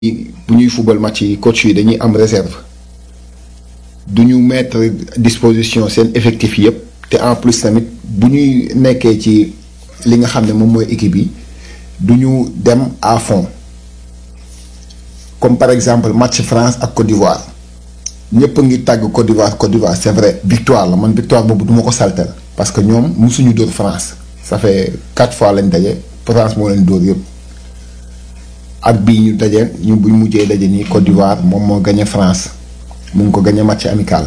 bu ñuy fubal match yi coach yi dañuy am réserve du ñu mettre disposition seen effectif yëpp te en plus tamit bu ñuy nekkee ci li nga xam ne moom mooy équipe yi du ñu dem à fond comme par exemple match France ak Côte d'Ivoire ñëpp a ngi tàgg Côte d'Ivoire Côte d'Ivoire c'est vrai victoire la man victoire boobu du ma ko saltel parce que ñoom musuñu dóor France ça fait quatre fois lañ daje France moo leen dóor yëpp at bii ñu daje ñu buñ mujjee daje nii Côte d'Ivoire moom moo gagné France mu ngi ko gagné match amical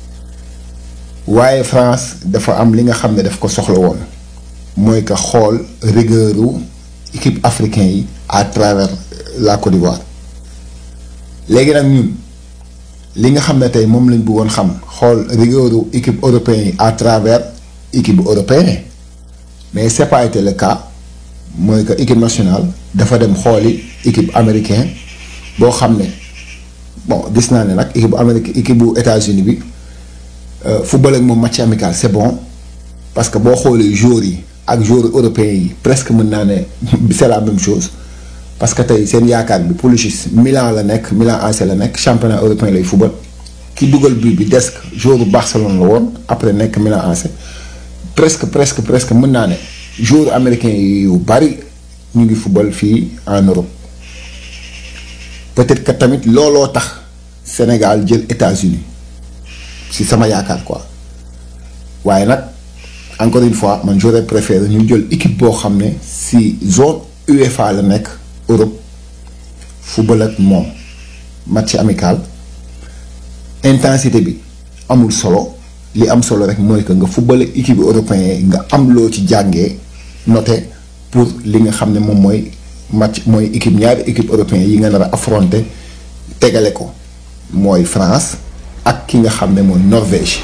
waaye France dafa am li nga xam ne daf ko soxla woon mooy que xool rigueuru équipe africain yi à travers la Côte d'Ivoire léegi nag ñun li nga xam ne tey moom lañ bëggoon xam xool rigueuru équipe européen yi à travers équipe européen mais c'est pas été le cas mooy que équipe nationale dafa dem xooli équipe américain boo xam ne bon gis naa ne nag équipe bu Amérique équipe bu États-Unis bi football ak moom match amical c'est bon parce que boo xoolee joueurs yi ak joueurs européens yi presque mën naa ne c'est la même chose parce que tey seen yaakaar bi Pulisic Milan la nekk Milan AC la nekk championnat européen lay football ki dugal bii bi desk joueur bu Barcelone la woon après nekk Milan AC presque presque presque mën naa ne joueurs américains yu bari ñu ngi football fii en Europe peut-être que tamit looloo tax Sénégal jël États-Unis si sama yaakaar quoi waaye nag encore une fois man j'aurais préféré ñu jël équipe boo xam ne si zone UEFA la nekk Europe football ak moom match amical intensité bi amul solo li am solo rek mooy que nga football ak équipe européen yi nga am loo ci jàngee noté pour li nga xam ne moom mooy match mooy équipe ñaari équipe européen yi nga nar a affronter tegale ko mooy France ak ki nga xam ne mooy Norvège.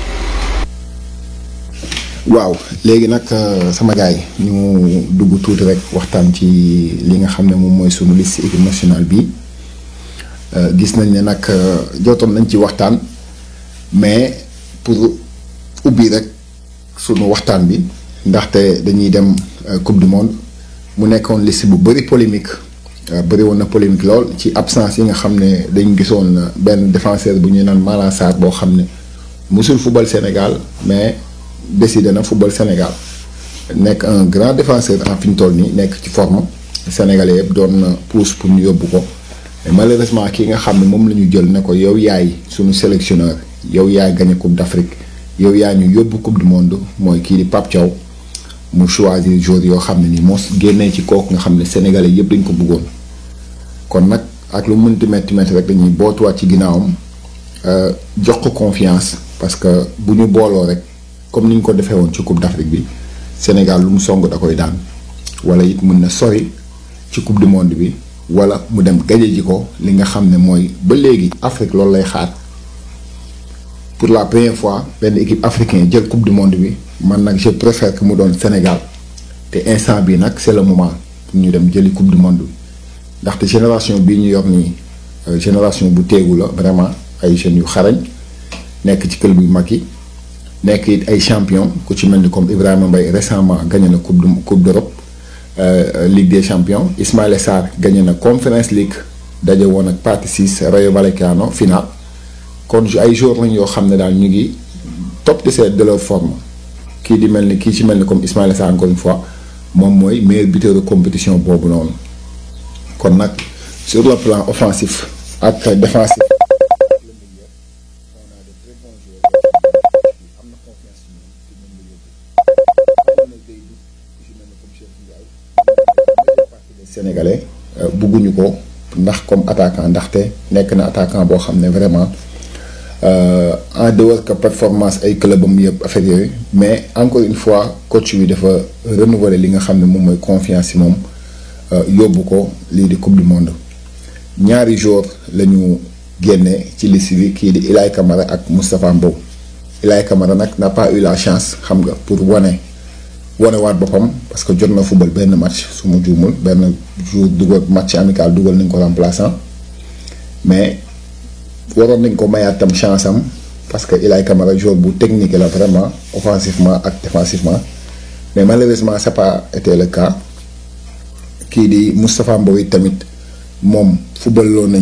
waaw léegi nag sama gars yi ñu dugg tuuti rek waxtaan ci li nga xam ne moom mooy sunu liste équipe nationale bi gis nañ ne nag jotoon nañ ci waxtaan mais pour ubbi rek sunu waxtaan bi ndaxte dañuy dem coupe du monde mu nekkoon liste bu bëri polémique bëri woon na polémique lool ci absence yi nga xam ne dañ gisoon benn défenseur bu ñuy naan Malang Sarr boo xam ne musul football Sénégal mais. décidé na football Sénégal nekk un grand défenseur en fi ñu toll nii nekk ci forme sénégalais yëpp doon na pousse pour ñu yóbbu ko mais malheureusement ki nga xam ne moom la ñu jël ne ko yow yaay suñu sélectionneur yow yaay gagné coupe d'Afrique yow yaay ñu yóbbu coupe du monde mooy kii di Pape Thiaw mu choisir joueurs yoo xam ne nii moo génnee ci kooku nga xam ne sénégalais yëpp dañ ko bëggoon kon nag ak lu mënti metti metti rek dañuy bootuwaat ci ginnaawam jox ko confiance parce que bu ñu booloo rek. comme ni ñu ko defee woon ci coupe d'Afrique bi Sénégal lu mu song da koy daan wala it mën na sori ci coupe du monde bi wala mu dem gaje ji ko li nga xam ne mooy ba léegi Afrique loolu lay xaar pour la première fois benn équipe africaine jël coupe du monde bi man nag je préfère que mu doon Sénégal te instant bi nag c'est le moment pour ñu dem jëli coupe du monde bi ndaxte génération bii ñu yor nii génération bu teegu la vraiment ay jeunes yu xarañ nekk ci club yu mag yi. nekk it ay champion ku ci mel ni comme Ibrahima Mbaye récemment gagné na coupe du coupe d'Europe Ligue des champions Ismaïla Sarr gagné na Conference League daje woon ak Pathé Ciss Rayo Vallecano final kon ay joueurs lañ yoo xam ne daal ñu ngi top de cette de leur forme kii di mel ni kii ci mel ni comme Ismaïla Sarr encore une fois moom mooy meilleur buteur de compétition boobu noonu kon nag sur le plan offensif ak défensif. sénégalais bugguñu ko ndax comme attaquant ndaxte nekk na attaquant boo xam ne vraiment en dehors que performance ay clubam yëpp affaire yooyu mais encore une fois coach bi dafa renouveler li nga xam ne moom mooy confiance ci moom yóbbu ko lii di coupe du monde ñaari joueurs la ñu génne ci liste bi kii di Ilay Camara ak Moustapha Mbow Ilay Camara nag n'a pas eu la chance xam nga pour wane. wane waat boppam parce que jot na football benn match su ma juumul benn jour dugal match amical dugal nañ ko remplaçant mais waroon nañ ko mayaat tam chance am parce que Ilay Camara joueur bu technique la vraiment offensivement ak défensivement mais malheureusement c'est pas été le cas kii di Moustapha Mbow tamit moom football loo nañ